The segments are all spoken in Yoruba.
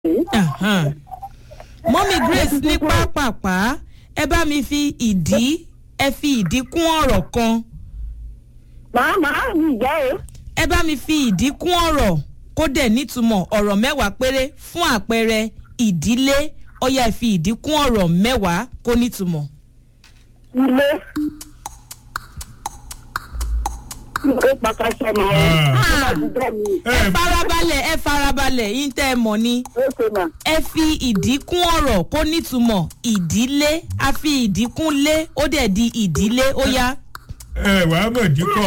Ahan. mọ́mí grace ní pápápá ẹ bá mi fi ìdí ẹ fi ìdí kún ọ̀rọ̀ kan màá màá mi jẹ́ o. ẹ bá mi fi ìdí kún ọ̀rọ̀ kó dẹ̀ nítumọ̀ ọ̀rọ̀ mẹ́wàá péré fún àpẹẹrẹ ìdílé ọ̀yà ẹ fi ìdí kún ọ̀rọ̀ mẹ́wàá kó nítumọ̀. ilé. ilé pàkàṣẹ nìyẹn. Ah. àdúgbò mi. ẹ farabalẹ̀ ẹ farabalẹ̀ yín tẹ́ ẹ mọ̀ ni ó ṣe mà. ẹ fi ìdí kún ọ̀rọ̀ kó nítumọ̀ ìdílé a fi ìdí kún lé ó dẹ̀ di ìdílé ó yá. ẹ wàá mọ̀ díkọ̀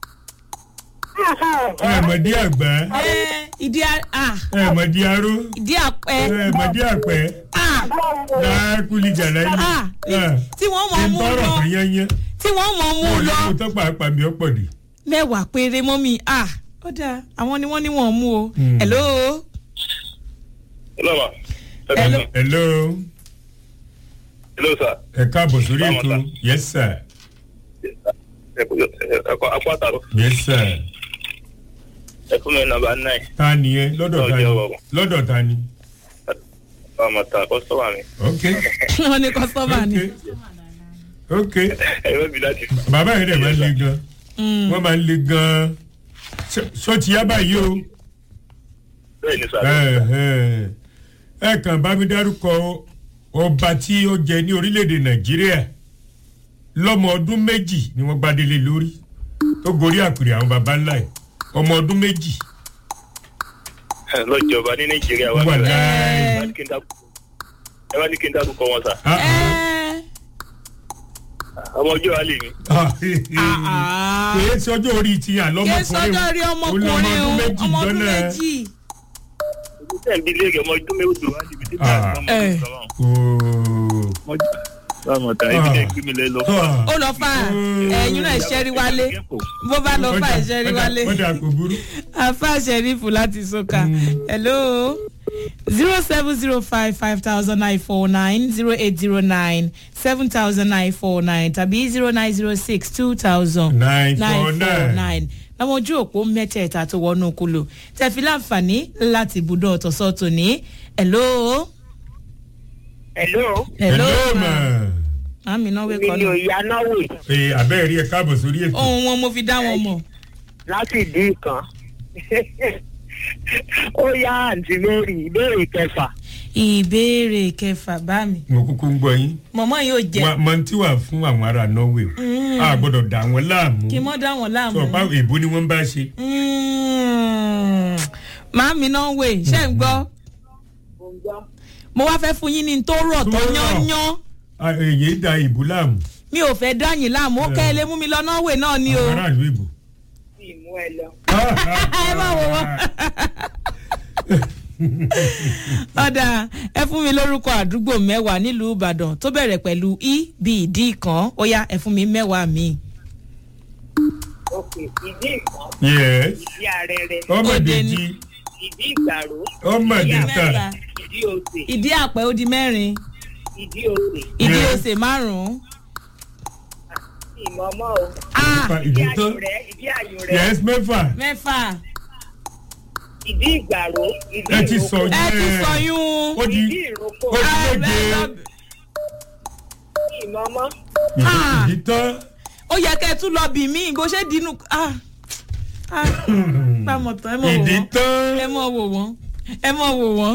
ẹ mọ̀ dí àgbà ẹ ìdí a- ah, ẹ mọ̀ dí aró ìdí àpẹ ẹ mọ̀ dí àpẹ́ ah, láàkúlì jàlá ah, yìí. tí wọ́n mọ̀ mú ìtọ́rọ̀ lọ kan yányán tí wọ́n mọ̀ mú mo lọ ní mo tọ́ pàápàá mi ọ̀pọ̀ dì. mẹ́wàá péré mọ́mí ah ó dáa àwọn ni wọ́n ní wọ́n mú o. Hmm. hello Hello, ma. Hello. hello Hello, sir. ẹ káàbọ̀ sórí Báwo ètò ta? yes sir Ẹ kú ẹ kú akú àtàrọ. yes sir Ẹ fún mi nàmbà nine. ta ni ẹ lọ́dọ̀ ta ni Lọ́jọ́ ọ̀rọ̀. lọ́dọ̀ ta ni Ọmọ ta kọ́sọ́mà mi. ok wọ́n ní kọ́sọ́mà ni. ok ok Ẹ yóò bí láti. bàbá yẹn dẹ̀ máa ń le gan Hmm. wọ́n máa ń le gan sọ ti yá báyìí o. Bẹ́ẹ̀ ni sà. ẹ ẹ ẹ kàn bá mi dárúkọ ọba tí ó jẹ ní orílẹ̀-èdè nàìjíríà lọ́mọ ọdún méjì ni wọ́n gbá délé lórí tó gorí àpèrè àwọn baba ńlá ẹ̀ ọmọ ọdún méjì Lọ́jọba ní Nàìjíríà wà. wà níbẹ̀. láì. Ẹ wá ní kí n dárúkọ- Ẹ wá ní kí n dárúkọ wọn sà. Ah, ẹ Ọmọ ọjọ́ wa lè mi. ah, ah. kìí sọjọ́ orí ti kí àlọ́mọkùnrin sọjọ́ rí ọmọkùnrin o ọmọ ọdún méjì. Ibi tẹ̀ ń bí léèrè ọmọ ọdún méjì wá níbi tí Ah. bá Eh. Báwo ta ibi tẹ̀ gbé mi lẹ́ lọ. ó lọ fà ẹ̀yin náà ṣẹ́rí wálé bó bá lọ fà ṣẹ́rí wálé wọ́n dà kò burú. afa ṣẹ́rífù láti sọ́ka hello zero seven zero five five thousand nine four nine zero eight zero nine seven thousand nine four nine tàbí zero nine zero six two thousand nine nine four four nine. nine láwọn ojú òpó mẹ́tẹ̀ẹ̀ta tó wọnú kúlò tẹ̀fí láǹfààní láti ibùdó ọ̀tọ̀sọ́ tòní hello. hello. hello hello ma ma. màmí náà mi wẹ́kọ̀ ni náà òye anáwó ee abẹ́rẹ́ rí ẹ káàbọ̀ sórí ètò. ohun wọn mo fi dá wọn mọ̀. láti dín kan. ó yá àǹtí mary ìbéèrè kẹfà. ìbéèrè kẹfà bá mi mo kúkú ń gbọ́ yín. mọ̀mọ́ yóò jẹ Wọ́n- mọ tí wà fún àwọn ará norway o. a gbọ́dọ̀ dà wọ́n láàmú. kí n mọ́ dá wọn láàmú. sọ pa èbó ni wọ́n bá ṣe. Mm. màámi náà wè ṣé ń gbọ́ mo wá fẹ́ fún yín ní n tó rọ̀ tó Tó rọ̀. yányán Ah, èyí da ìbò láàmú. mi ò fẹ́ dáyìn láàmú ó kẹ́ ẹ lé mú mi lọ náà wè náà ni o. àwọn aráàlú ìbò. ìmú ẹ lọ. ẹ má wò wọ́n. ọ̀dà ẹ fún mi lórúkọ àdúgbò mẹ́wàá nílùú ìbàdàn tó bẹ̀rẹ̀ pẹ̀lú i bí ìdí kan ó yá ẹ fún mi mẹ́wàá mi. ok ìdí ìkan yes ìdí arẹrẹ ọmọ Òde ni. ìdèjì ìdí ìgbàrò ọmọ ìdí ìdèta àmẹ́ta ìdí òsè ìdí àpẹ ó di mẹ́rin ìdí òsè ìdí Yes. òsè márùn-ún. ìmọ̀ọ́mọ́ o Ah, ìdí ìdí tán àyò rẹ ìdí àyò rẹ yes mẹ́fà mẹ́fà ìdí ìgbàrò ìdí ẹ ti sọ ìrókò ẹ ti yẹn. sọ yún. ó di ìdí ìrókò ó di méje ìmọ̀ọ́mọ́ Ah. ìdí tán. ó yẹ kẹ́ ẹ tún lọ bì mí bó ṣe dínú. Ah, ah, pàmò tán ẹ mọ̀ wò ìdí wọ́n tán. ẹ mọ̀ wò wọ́n ẹ mọ̀ wò wọ́n.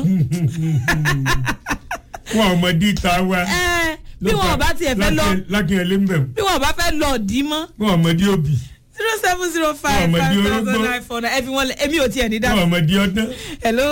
wọn ọmọdé ta wa. Ẹ, bí wọn bá tiẹ̀ fẹ́ lọ lákìnyẹlé ń bẹ̀ bí wọn bá fẹ́ lọ dì í mọ́ wọn ọmọdé òbí zero seven zero five Ọmọdé five orógbó. thousand nine four nine ẹ fi wọn lẹ èmi ò tiẹ̀ ní wọn dáhùn. ọmọdé ọdún. hello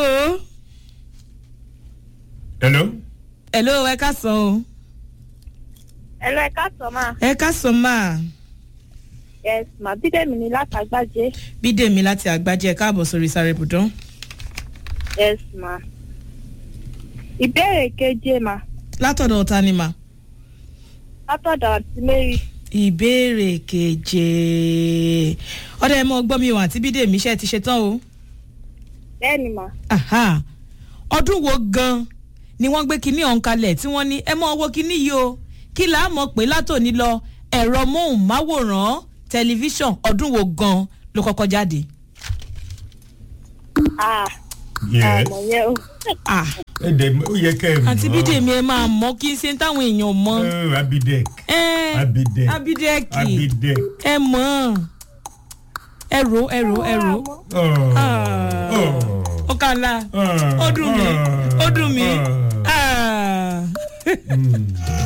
hello. hello ẹ ká sọ o ẹ lọ ẹ ká sọ máa ẹ ká sọ máa yes mà bídèmí ni látàgbàjẹ bídèmí láti àgbájẹ káàbọ̀ sórí sáré ibùdó. yes mà ìbéèrè keje mà látọ̀dọ̀ ta ni mà. látọ̀dọ̀ àti mary ìbéèrè keje ọdẹ ẹ mọ gbọ́ mi ò àti bídèmí ṣe ti ṣe tán o. bẹ́ẹ̀ ni mà Aha. ọdún wo gan ni wọ́n gbé kinní ọ̀hún kalẹ̀ tí wọ́n ní ẹ mọ owó kinní yìí o kí là á mọ̀ pé látòní lọ ẹ̀rọ móhùnmáwòrán tẹlifíṣàn ọdún wo gan ló kọ́kọ́ jáde. ah Yes. àmọ̀ yẹn o. ah ẹ dẹ̀ ó yẹ kẹ́ ẹ mọ̀. àǹtí bídèmí ẹ máa mọ̀ kí n ṣe táwọn èèyàn mọ̀ Oh, abidek ẹ abidek abidẹ́kì abidek. ẹ mọ̀ ẹ ro ẹ ro ẹ ro Oh. Ah. Oh. ó kà ńlá Ah. ó dùn mí ó dùn mí Ah. Ah. Mm.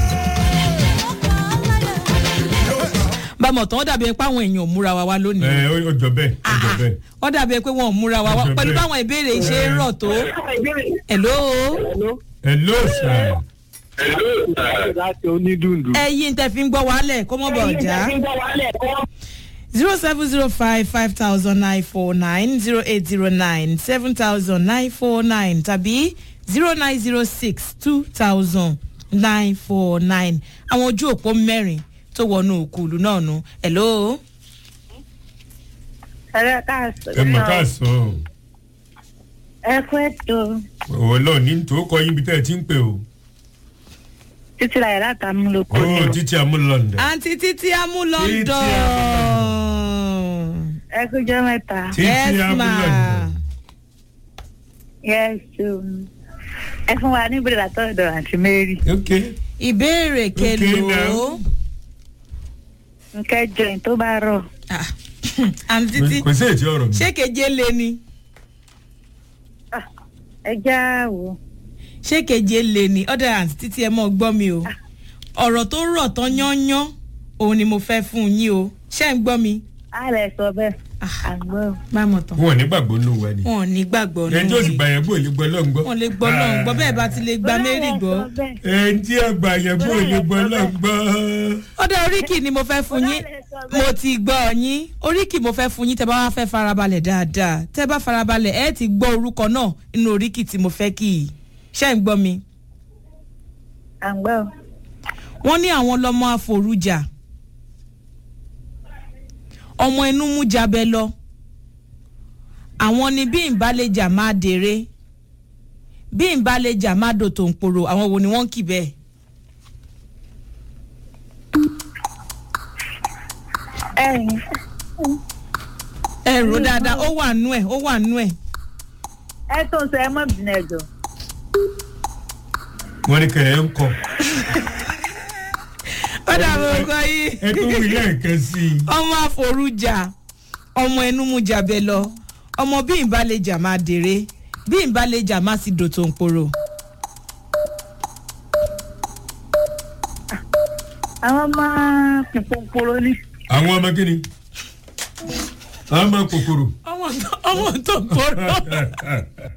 bámọ̀ tán ó dàbí ẹ pé àwọn èèyàn ò múra wa wá lónìí ẹ ó jọ bẹ́ẹ̀ ó jọ bẹ́ẹ̀. ó dàbí ẹ pé wọn ò múra wa wá Ó jọ pẹ̀lú bẹ́ẹ̀. báwọn ìbéèrè yìí ṣe ń rọ̀ tó hello hello sir. láti onídùndù. ẹyin tẹ fi ń gbọ́ wálẹ̀ kó mọ̀ bọ̀ já zero seven zero five five thousand nine four nine zero eight zero nine seven thousand nine four nine tàbí zero nine zero six two thousand nine four nine àwọn ojú òpó mẹ́rin tó wọnú òkúlu náà nu hello. ẹ̀rọ káàsì. ẹ mọ̀ ká sọ ọ́ ẹ kú ètò òwò lọ ní tó kọ yín bí tẹ́ ẹ ti ń pè o. títí láyé látàmú lóko ó ni o. títí amúlọ̀ndà. àǹtí títí amú Títí london. ẹ kú jẹ́ mẹ́ta. títí yes ma amúlọ̀ndà. yes um, ẹ fún wa ní ìbéèrè látọ̀dọ̀ àǹtí mary. ok ìbéèrè kelo. now. nkẹjọ yìí tó bá rọ̀. Ah, àǹtí títí kò sí ètí ọ̀rọ̀ mi. ṣé keje lé ni ẹ já wò. ṣé keje lé ni ọ̀dà àǹtí títí ẹ mọ̀ gbọ́ mi o ọ̀rọ̀ tó rọ̀ tán yányán òun ni mo fẹ́ fún yín o ṣé ń gbọ́ mi. a lè sọ bẹ́ẹ̀. Ah. àgbọ̀. má mọ̀ tán wọn ò ní gbàgbọ́ nù wa ni. wọn ò ní gbàgbọ́ ẹni tó sì gbà yẹn gbọ́ lè gbọ́ lọ́n gbọ́. wọn lè gbọ́ náà gbọ́ bẹ́ẹ̀ bá ti lè gba mary gbọ́. ẹni tí ẹ gbà yẹn gbọ́ lè gbọ́ lọ́n gbọ́. ọ̀dà oríkì ni mo fẹ́ fún yín mo ti gbọ́ yín oríkì mo fẹ́ fún yín tẹ́ bá wá fẹ́ farabalẹ̀ dáadáa tẹ́ bá farabalẹ̀ ẹ ti gbọ́ orúkọ náà nínú oríkì tí mo fẹ́ kì í ṣé ń gbọ́ mi. àgbọ̀. wọ́n ní àwọn lọ́mọ àforújà ọmọ inú mú jabẹ lọ àwọn ni bí ìbálẹ̀jà máa dèrè bí ìbálẹ̀jà máa dòtò ń poro àwọn wo ni wọ́n ń kì bẹ́ẹ̀. ẹyin. ẹ rò dáadáa ó wà nú ẹ ó wà nú ẹ. ẹ tó ń sọ ẹ mọ̀ bìnrin ẹ̀jọ̀. wọ́n ní kẹ̀yẹ́ ń kọ́. ó dàbí orúkọ yìí. ẹ tó wí lẹ́ẹ̀kan sí i. ọmọ àforújà ọmọ ẹnu mú jabẹ lọ ọmọ bí ìbálẹ̀jà máa dèrè bí ìbálẹ̀jà máa sì dòtò ń poro. àwọn ọmọ pòpòpòrò ni. àwọn ọmọ kí ni. àwọn ọmọ kòkòrò. ọmọ tó ọmọ tó ń poro.